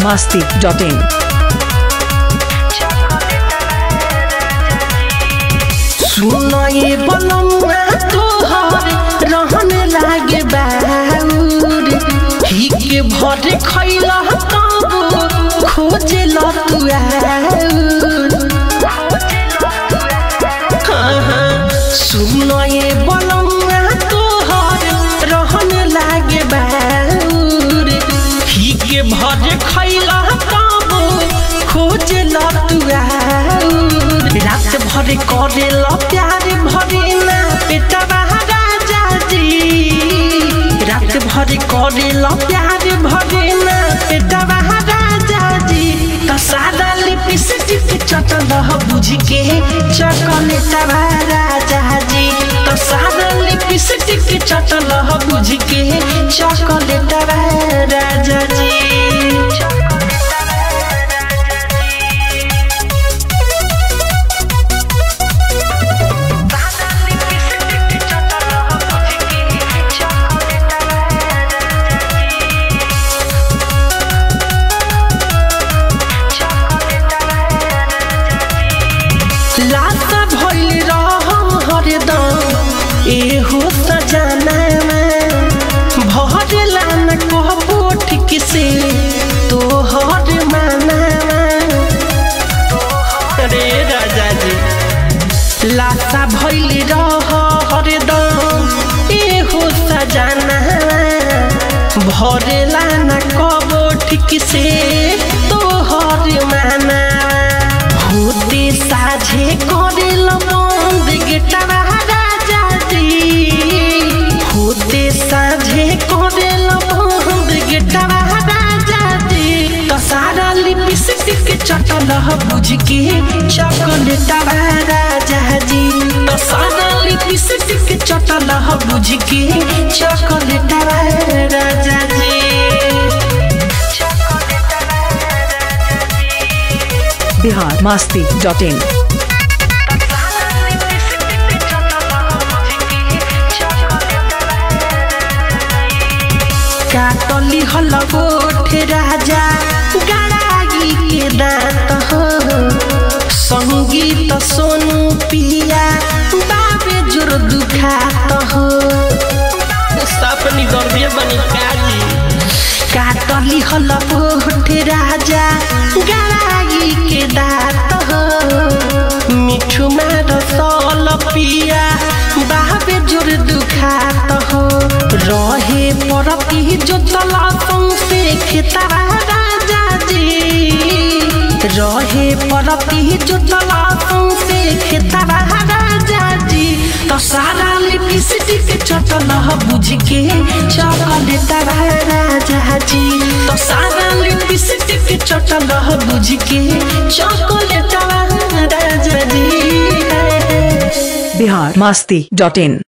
masti.in. सुनए बलमुआ तोहर रहन लागे बाउर ही के भर खैला तब खोजे लतुआ सुनए बलमुआ तोहर रहन लागे बाउर ही के भर खैला तब खोजे लतुआ रात भर करे ल प्यार भरे ना बेटा राजा जी रात भर करे ल प्यार भरे ना बेटा राजा जी तो सादा लिपस्टिक चटल बुझ के चॉकलेट राजा जी तो सादा लिपस्टिक चटल बुझ के चॉकलेट राजा जी लाता भइल रहम हरदम एहो सजाना भरेला न कहबो ठीक से तोहर माना रे राजा जी लाता भइल रह हरदम एहो सजाना भरेला न कहबो ठीक से तोहर माना होते साझे करेल बंद गेटवा राजा जी होते साझे करेल बंद गेटवा राजा जी तो सारा लिपस्टिक चटल बुझ के चॉकलेटवा राजा जी तो सारा लिपस्टिक चटल बुझ के चॉकलेटवा राजा जी Bihar masti.in. काटली हल गोठ राजा गड़ागी के दांत हो संगीत सोनू पिया बाबे जोर दुखात हो सपनी गर्दिया बनी काजी काटली हल गोठ राजा गड़ागी के दांत हो मिठू मार सल पिया बाबे जोर दुखात हो रहे परती जो तलातों से खेतरा राजा जी रहे परती जो तलातों से खेतरा राजा जी तो सारा लिपस्टिक चटल बुझ के चॉकलेट राजा जी तो सारा लिपस्टिक चटल बुझ के चॉकलेट राजा जी Bihar masti.in.